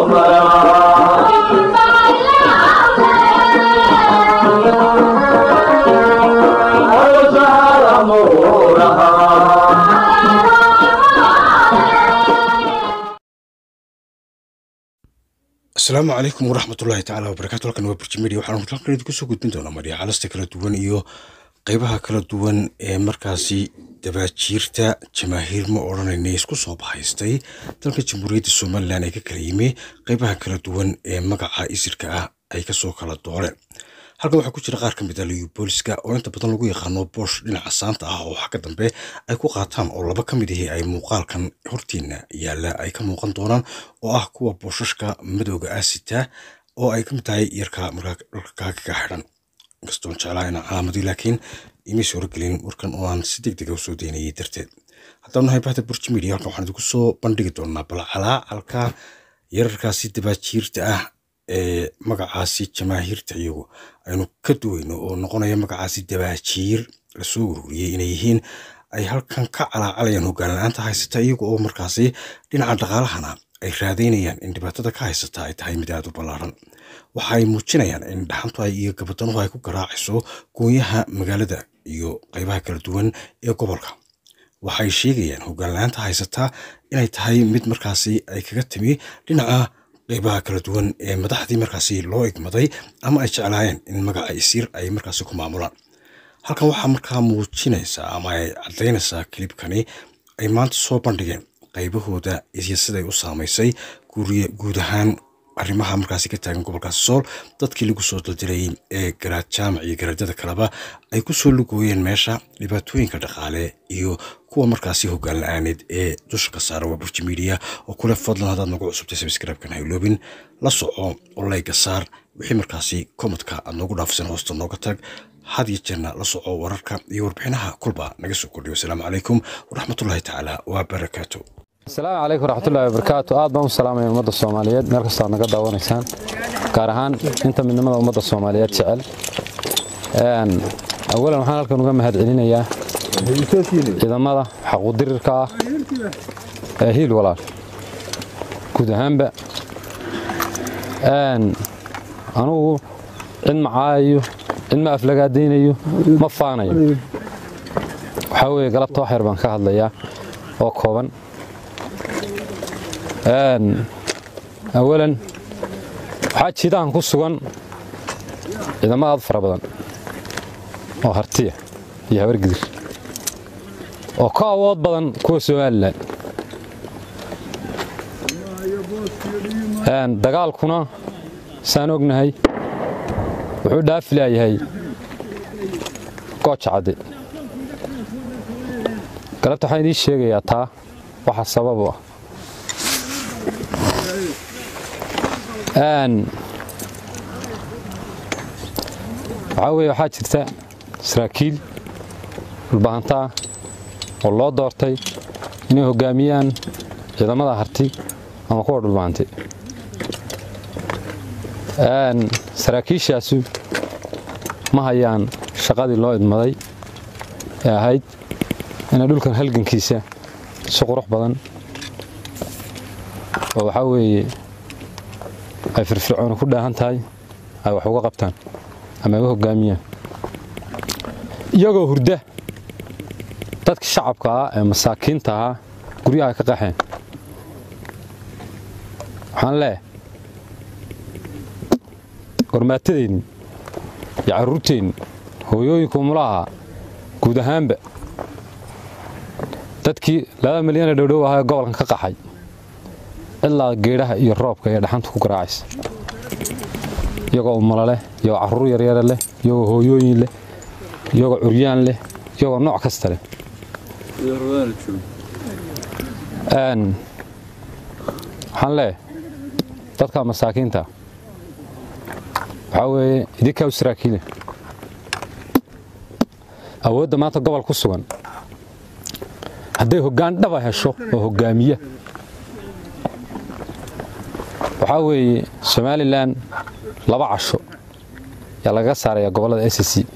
asalaamu calaykum waraxmatullaahi tacaala wabarakaatu halkan waa burji media waxaan halkan idinku soo gudbin doonaa marya calasta kala duwan iyo qeybaha kala duwan ee markaasi dabaajiirta jamaahiir ma odhanayna isku soo bahaystay dalka jamhuuriyadda somalilan ee ka kala yimi qeybaha kala duwan ee magaca isirka ah ay kasoo kala dooreen halkan waxaa ku jira qaar ka mid ah liyu booliska oo inta badan lagu yaqaano boosh dhinaca saanta ah oo xagga dambe ay ku qaataan oo laba ka mid ahi ay muuqaalkan hortiina yaalla ay ka muuqan doonaan oo ah kuwa booshashka madowga ah sita oo ay ka mid tahay yarka markaa dhulka kaagaga xidhan inkastoon jeclaa inaan calaamadii laakiin imay soo horgelin warkan oo aan si deg dega usoo daynayay darteed haddaan nahay bahda burji media halkan waxaan idinku soo bandhigi doonaa bal calaacalka yararkaasi dabaajiirta ah ee magacaasi jamaahiirta iyagu aynu ka duweyno oo noqonaya magacaasi dabaajiir lasoo ururiyey inay yihiin ay halkan ka calaacalayaan hoggaan la-aanta haysata iyaga oo markaasi dhinaca dhaqaalahana ay raadaynayaan in dhibaatada ka haysata ay tahay mid aada u ballaaran waxa ay muujinayaan in dhaxantu ay iyo gabadanuhu ay ku garaacayso goonyaha magaalada iyo qaybaha kala duwan ee gobolka waxay sheegayaan hoggaan la-aanta haysata inay tahay mid markaasi ay kaga timi dhinaca qeybaha kala duwan ee madaxdii markaasi loo igmaday ama ay jeclaayeen in magaca isiir ay markaasi ku maamulaan halkan waxaa markaa muujinaysaa ama ay caddaynaysaa kilibkani ay maanta soo bandhigeen qaybahooda iyo siday u saamaysay guud ahaan arrimaha markaasi ka taagan gobolkaasi sool dadkii lagu soo daldilayay ee garaad jaamac iyo garaadada kaleba ay ku soo lugooyeen meesha dhibaatooyinka dhaqaale iyo kuwa markaasi hoggaan la-aaneed ee dusha ka saara waa burji media oo kule fadlan haddaad nagu cusubtay sabscribe-kan hayloobin la soco oo layga saar wixii markaasi komadka aad noogu dhaafisan hoosta nooga tag had iyo jeerna la soco wararka iyo warbixinaha kulba naga soo kordhiyo asalaamu calaykum waraxmatullaahi tacaala wabarakaatu asalaamu calaykum waraxmatullahi wabarakaatu aad baan u salaamaya ummadda soomaaliyeed meel kastoo aad naga daawanaysaan gaar ahaan inta midnimada ummadda soomaaliyeed jecel awalan waxaan halkan uga mahad celinayaa ciidamada xaquudirirka ah ee hiil walaal guud ahaanba anugu cid ma caayayo cid ma aflagaadaynayo ma faanayo waxaa weeye galabta wax yar baan ka hadlayaa oo kooban awalan waxaa jiidahan ku sugan ciidamo aad fara badan oo hartiya iyo habargidir oo ka awood badan kuwa somalilan dagaalkuna saan ognahay wuxuu dhaafi laayahay gooja cadde galabta waxaan idiin sheegayaa taa waxa sababu ah waxaa weye waxaa jirta saraakiil dhulbahantaa oo loo doortay inay hoggaamiyaan ciidamada harti ama kuwa dhulbahantay saraakiishaasu ma hayaan shaqadii loo idmaday ee ahayd inay dhulkan halgankiisa si qurux badan oo waxaa weeye ay firfircooni ku dhaahan tahay ay wax uga qabtaan ama ay u hoggaamiyaan iyagoo hurda dadka shacabka ah ee masaakiinta ahaa guryaha ay ka qaxeen waxaan leeyahay gormaatadeenni iyo carruurteenni hooyooyinka umulaha guud ahaanba dadkii laba milyan ee dhowdhow ahaa ee gobolkan ka qaxay ilaa geedhaha iyo roobka ee dhaxanta ku garaacaysa iyagoo umalo leh iyagoo carruur yaryara leh iyagoo hooyooyin leh iyagoo curyaan leh iyagoo nooc kasta leh waxaan leeyahay dadka masaakiinta waxaa weeye idinkaa u saraakiile awoodda maanta gobol ku sugan hadday hoggaan dhaba hesho oo hoggaamiya waxaa weeye somalilan laba casho yaa lagaga saarayaa gobollada s c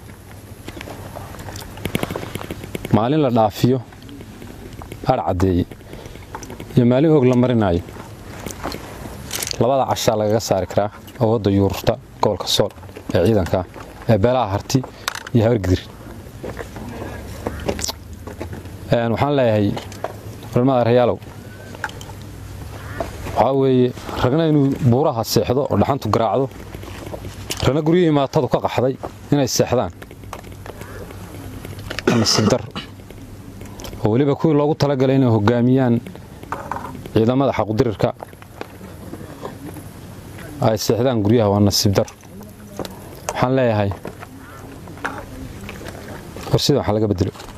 maalin la dhaafiyo adh caddeeye iyo maalin og la marinaayo labada cashaa lagaga saari karaa awoodda yuururta gobolka sool ee ciidanka ee beelaha harti iyo habargidir waxaan leeyahay culamada reyaalow waxaa weeye ragna inuu buuraha seexdo oo dhaxantu garaacdo ragna guryihii maatadu ka qaxday inay seexdaan nasiibdar oo weliba kuwii loogu talagalay inay hogaamiyaan ciidamada xaqudirirka ay seexdaan guryaha waa nasiibdar waxaan leeyahay war sida waxa laga bedelo